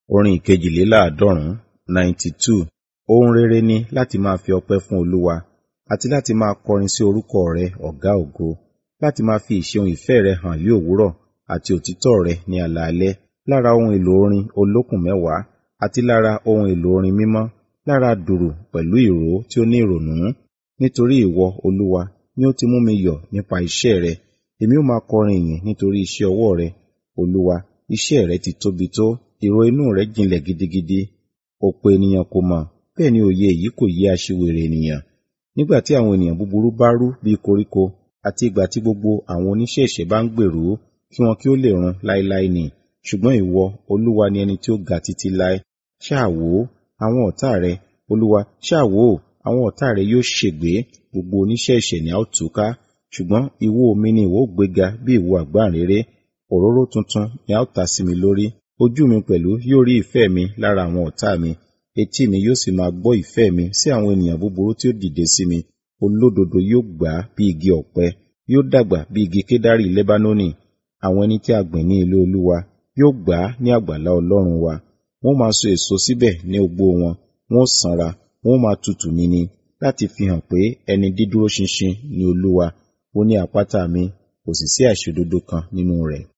Orin ìkejìléláàádọ́rùn-ún ninety two. Ohun rere ni láti máa fi ọpẹ́ fún Olúwa, àti láti máa kọrin sí orúkọ rẹ ọ̀gá ògo, láti máa fi ìṣeun ìfẹ́ rẹ hàn ní òwúrọ̀, àti òtítọ́ rẹ ní alaalẹ́, lára ohun èlò orin olókùn mẹ́wàá, àti lára ohun èlò orin mímọ́, lára dùrù pẹ̀lú ìró tí ó ní ìrònú. Nítorí ìwọ, Olúwa, ni ó ti mú mi yọ̀ nípa iṣẹ́ rẹ. Èmi ó máa kọrin ìyìn nítorí iṣẹ́ ọwọ́ rẹ. Olúwa, iṣẹ́ rẹ ti tóbi tó, èrò inú rẹ jinlẹ̀ gidigidi. Ọ̀pọ̀ ènìyàn kò mọ̀, bẹ́ẹ̀ ni òye èyí kò yé aṣiwèrè ènìyàn. Nígbà tí àwọn ènìyàn búburú bá rú bí koríko, àti ìgbà tí gbogbo àwọn oníṣẹ́ ẹ̀ṣẹ̀ bá ń gbèrú, kí wọn kí ó lè run láéláé ni. Ṣùgbọ́n ìwọ, Olúwa ni ẹni tí ó ga títí láé. Ṣáà wò ó, àwọn ọ̀tá rẹ, Olúwa, ṣáà wò ó, àwọn ọ̀tá rẹ yóò ṣègbé, gbogbo oníṣẹ́ ẹ̀ṣẹ̀ ni a ó túká. Ṣùgbọ́n ìwo mi ni ìwọ ó gbéga bí ìwo àgbáǹréré. Òróró tuntun ni a ó ta sí mi lórí. Ojú mi pẹ̀lú yóò rí ìfẹ́ mi lára àwọn ọ̀tá mi. Etí mi yóò sì máa gbọ́ ìfẹ́ mi sí àwọn ènìyàn búburú tí ó dìde sí mi. Olódodo yóò gbà á bí igi ọ̀pẹ, yóò dàgbà bí igi kédárì Lẹ́bánónì. Àwọn ẹni tí a gbìn ní ilé Olúwa yóò gbà á ní àgbàlá Ọlọ́run wa. Wọ́n máa so èso síbẹ̀ ní ogbó wọn, wọ́n ó sanra, wọ́n ó máa tutù nini, láti fi hàn pé ẹni dídúró ṣinṣin ni Olúwa. Ó ní àpáta mi, kò sì sí àìṣòdodo kan nínú rẹ̀.